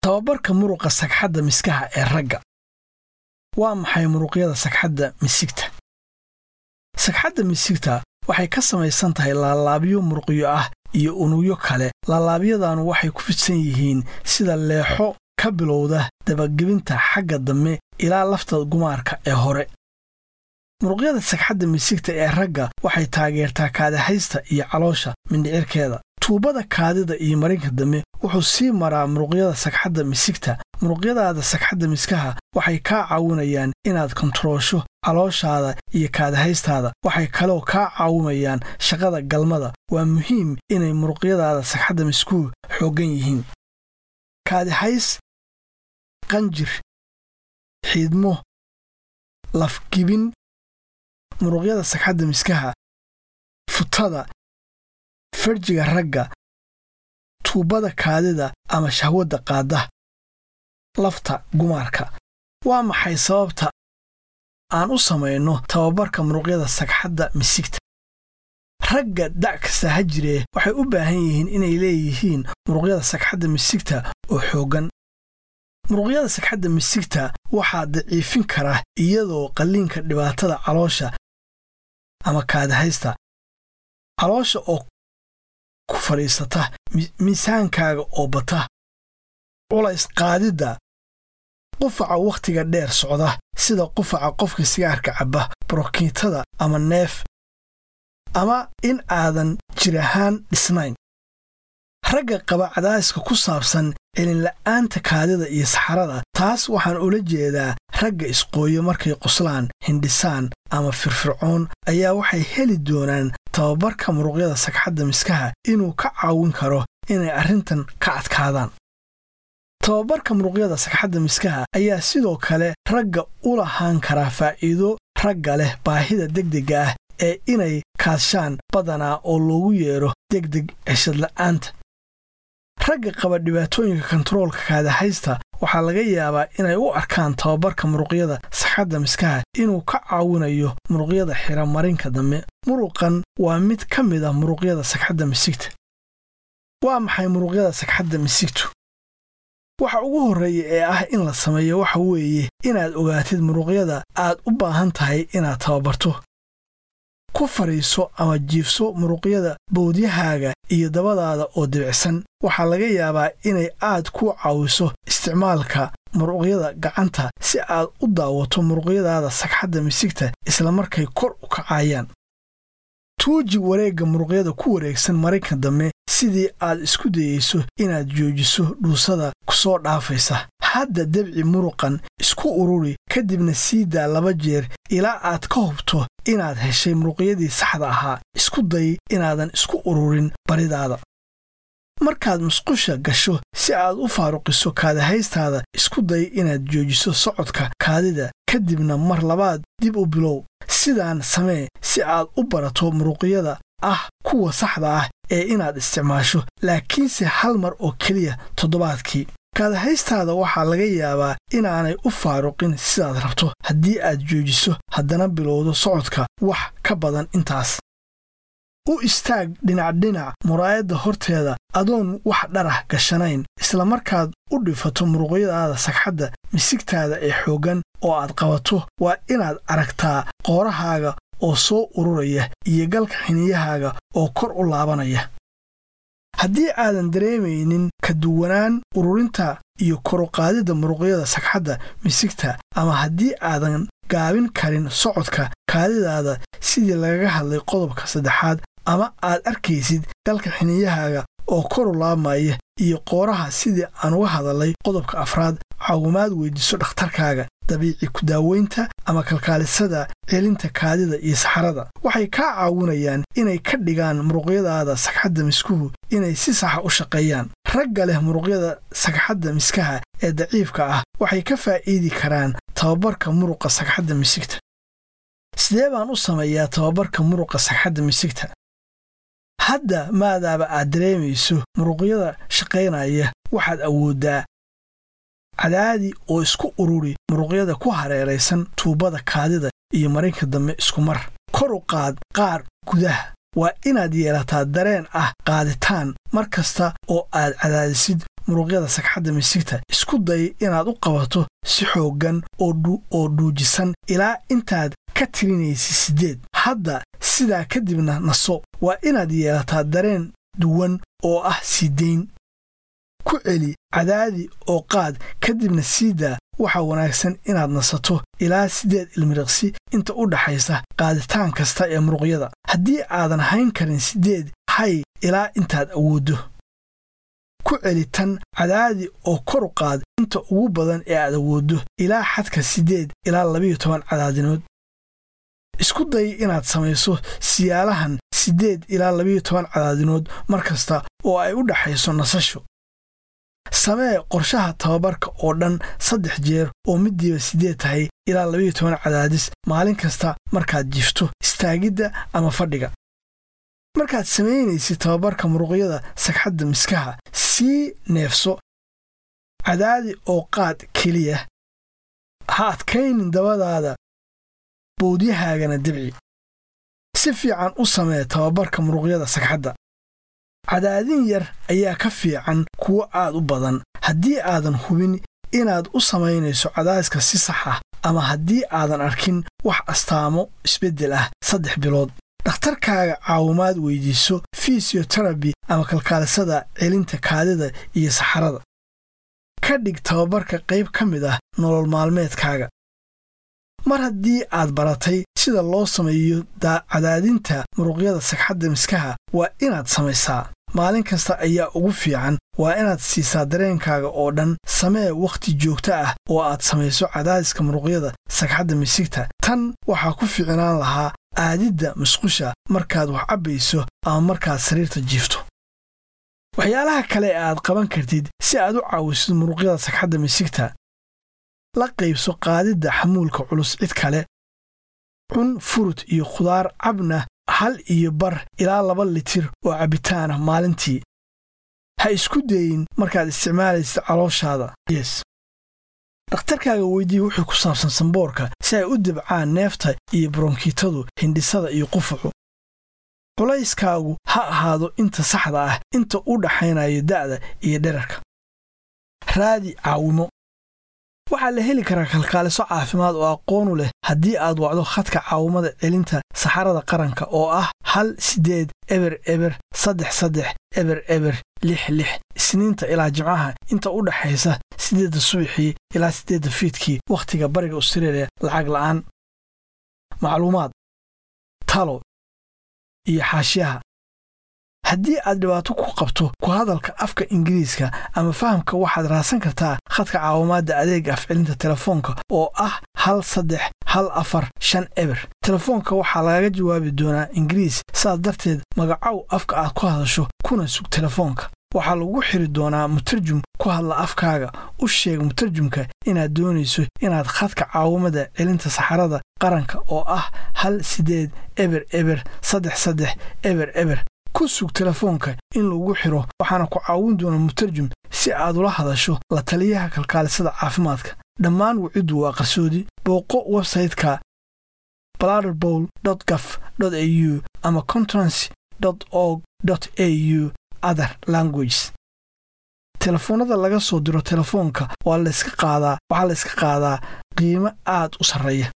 tababarka muruqa sagxadda miskaha ee ragga waa maxay muruqyada sagxadda misigta sagxadda misigta waxay ka samaysan tahay laalaabyo muruqyo ah iyo unugyo kale laalaabyadanu waxay ku fidsan yihiin sida leexo ka bilowda dabagebinta xagga dambe ilaa lafta gumaarka ee hore muruqyada sagxadda misigta ee ragga waxay taageertaa kaadahaysta iyo caloosha mindhicirkeeda tuubada kaadida iyo marinka dambe wuxuu sii maraa muruqyada sagxadda misigta muruqyadaada sagxadda miskaha waxay kaa caawinayaan inaad kontaroosho calooshaada iyo kaadahaystaada waxay kaloo kaa caawimayaan shaqada galmada waa muhiim inay muruqyadaada sagxadda miskuhu xooggan yihiin kaadihays qanjir xiidmo lafgibin muruqyada sagxadda miskaha futada farjiga ragga tuubada kaadida ama shahwadda qaadda lafta gumaarka waa maxay sababta aan u samayno tababarka muruqyada sagxadda misigta ragga da' kasta ha jiree waxay u baahan yihiin inay leeyihiin muruqyada sagxadda misigta oo xooggan muruqyada sagxadda misigta waxaa daciifin kara iyadoo qalliinka dhibaatada caloosha ama kaadahaysta caloosha oo ku fadhiisata miisaankaaga oo bata culays qaadidda qufaca wakhtiga dheer socda sida qufaca qofka sigaarka cabba brokiitada ama neef ama in aadan jir ahaan dhisnayn ragga qaba cadaadiska ku saabsan celinla'aanta kaadida iyo saxarada taas waxaan ula jeedaa ragga isqooyo markay qoslaan hindhisaan ama firfircoon ayaa waxay heli doonaan tababarka muruqyada sagxadda miskaha inuu ka caawin karo inay arrintan ka adkaadaan tababarka muruqyada sagxadda miskaha ayaa sidoo kale ragga u lahaan karaa faa'iido ragga leh baahida degdegga ah ee inay kaadshaan badanaa oo loogu yeedho degdeg ceshadla'aanta ragga qaba dhibaatooyinka kontaroolka kaadahaysta waxaa laga yaabaa inay u arkaan tababarka muruqyada sagxadda miskaha inuu ka caawinayo muruqyada xira marinka dambe muruqan waa mid ka mid ah muruqyada sagxadda misigta waa maxay muruqyada sagxadda misigtu waxa ugu horreeya ee ah in la sameeyo waxa weeye inaad ogaatid muruqyada aad u baahan tahay inaad tababarto ku fadhiiso ama jiifso muruqyada bowdyahaaga iyo dabadaada oo dibicsan waxaa laga yaabaa inay aad ku caawiso isticmaalka muruqyada gacanta si aad u daawato muruqyadaada sagxadda misigta isla markay kor u kacayaan tuuji wareegga muruqyada ku wareegsan marinka dambe sidii aad isku dayeyso inaad joojiso dhuusada ku soo dhaafaysa hadda debci muruqan isku ururi kadibna sii daa laba jeer ilaa aad ka hubto inaad heshay muruqyadii saxda ahaa isku day inaadan isku ururin baridaada markaad musqusha gasho si aad u faaruqiso kaadahaystaada isku day inaad joojiso socodka kaadida kadibna mar labaad dib u bilow sidaan samee si aad u barato muruqyada ah kuwa saxda ah ee inaad isticmaasho laakiinse hal mar oo keliya toddobaadkii kaadahaystaada waxaa laga yaabaa inaanay u faaruqin sidaad rabto haddii aad joojiso haddana bilowdo socodka wax ka badan intaas u istaag dhinacdhinac muraayadda horteeda adoon wax dharah gashanayn isla markaad u dhifato muruqyadaada sagxadda misigtaada ee xooggan oo aad qabato waa inaad aragtaa qoorahaaga oo soo ururaya iyo galka xiniyahaaga oo kor u laabanaya haddii aadan dareemaynin ka duwanaan ururinta iyo koruqaadidda muruqyada sagxadda misigta ama haddii aadan gaabin karin socodka kaadidaada sidii lagaga hadlay qodobka saddexaad ama aad arkaysid galka xiniyahaaga oo koru laabmaya iyo qooraha sidii aan uga hadalay qodobka afraad caawimaad weydiiso dhakhtarkaaga dabiici ku-daaweynta ama kalkaalisada celinta kaadida iyo saxarada waxay kaa caawinayaan inay ka dhigaan muruqyadaada sagxadda miskuhu inay si saxa u shaqeeyaan ragga leh muruqyada sagxadda miskaha ee daciifka ah waxay ka faa'iidi karaan tababarka muruqa sagxadda misigta sidee baan u sameeyaa tababarka muruqa sagxadda misigta hadda maadaaba aad dareemayso muruqyada shaqaynaya waxaad awooddaa cadaadi oo isku ururi muruqyada ku hareeraysan tuubada kaadida iyo marinka dambe isku mar kor u qaad qaar gudaha waa inaad yeelataa dareen ah qaaditaan mar kasta oo aad cadaadisid muruqyada sagxadda misigta isku day inaad u qabato si xooggan oo dhuujisan ilaa intaad ka tirinaysa siddeed hadda sidaa kadibna naso waa inaad yeelataa dareen duwan oo ah siidayn ku celi cadaadi oo qaad kadibna siidaa waxaa wanaagsan inaad nasato ilaa siddeed ilmiriqsi inta u dhaxaysa qaaditaan kasta ee muruqyada haddii aadan hayn karin siddeed hay ilaa intaad awooddo ku celi tan cadaadi oo koru qaad inta ugu badan ee aad awooddo ilaa xadka siddeed ilaa labiyo toban cadaadinood isku day inaad samayso siyaalahan siddeed ilaa labiyo toban cadaadinood mar kasta oo ay u dhaxayso nasasho samee qorshaha tababarka oo dhan saddex jeer oo middiiba siddeed tahay ilaa labiyo toban cadaadis maalin kasta markaad jifto istaagidda ama fadhiga markaad samaynaysid tababarka muruqyada sagxadda miskaha sii neefso cadaadi oo qaad keliya ha adkaynin dabadaada bowdyahaagana debci si fiican u samee tababarka muruqyada sagxadda cadaadin yar ayaa ka fiican kuwo aad u badan haddii aadan hubin inaad u samaynayso cadaadiska si sax ah ama haddii aadan arkin wax astaamo isbeddel ah saddex bilood dhakhtarkaaga caawimaad weydiiso fisiyoterabi ama kalkaalisada celinta kaadida iyo saxarada ka dhig tababarka qayb ka mid ah nolol maalmeedkaaga mar haddii aad baratay sida loo sameeyo cadaadinta muruqyada sagxadda miskaha waa inaad samaysaa maalin kasta ayaa ugu fiican waa inaad siisaa dareenkaaga oo dhan samee wakhti joogto ah oo aad samayso cadaadiska muruqyada sagxadda misigta tan waxaa ku fiicnaan lahaa aadidda musqusha markaad wax cabbayso ama markaad sariirta jiifto waxyaalaha kale ee aad qaban kartid si aad u caawisid muruqyada sagxadda misigta la qaybso qaadidda xamuulka culus cid kale cun furut iyo khudaar cabna hal iyo bar ilaa laba litir oo cabbitaanah maalintii ha isku dayin markaad isticmaalaysid calooshaada yes dhakhtarkaaga weydii wuxuu ku saabsan samboorka si ay u debcaan neefta iyo baronkiitadu hindhisada iyo qufacu culayskaagu ha ahaado inta saxda ah inta u dhaxaynayo da'da iyo dherarka raadi caawimo waxaa la heli karaa kalkaaliso caafimaad oo aqoonu leh haddii aad wacdo khadka caawimada celinta saxarada qaranka oo ah hal siddeed eber eber saddex saddex eber eber lix lix isniinta ilaa jimcaha inta u dhaxaysa siddeedda subaxii ilaa siddeedda fiidkii wakhtiga bariga austreeliya lacag la'aan macluumaad talo iyo xaashiyaha haddii aad dhibaato ku qabto ku hadalka afka ingiriiska ama fahamka waxaad raadsan kartaa khadka caawimaadda adeega afcelinta telefoonka oo ah hal saddex hal afar shan eber telefoonka waxaa lagaga jawaabi doonaa ingiriis saas darteed magacow afka aad ku hadasho kuna sug telefoonka waxaa lagu xiri doonaa mutarjum ku hadla afkaaga u sheeg mutarjumka inaad doonayso inaad khadka caawimada celinta saxarada qaranka oo ah hal siddeed eber eber saddex saddex eber eber ku sug telefoonka in lagu xiro waxaana ku caawin doona mutarjum si aad ula hadasho la taliyaha kalkaalisada caafimaadka dhammaan waciddu waa qarsoodi booqo websayte-ka bladderbowl gaf au ama conference org au other languages telefoonnada laga soo diro telefoonka waa layska qaadaa waxaa layska qaadaa qiimo aad u sarreeya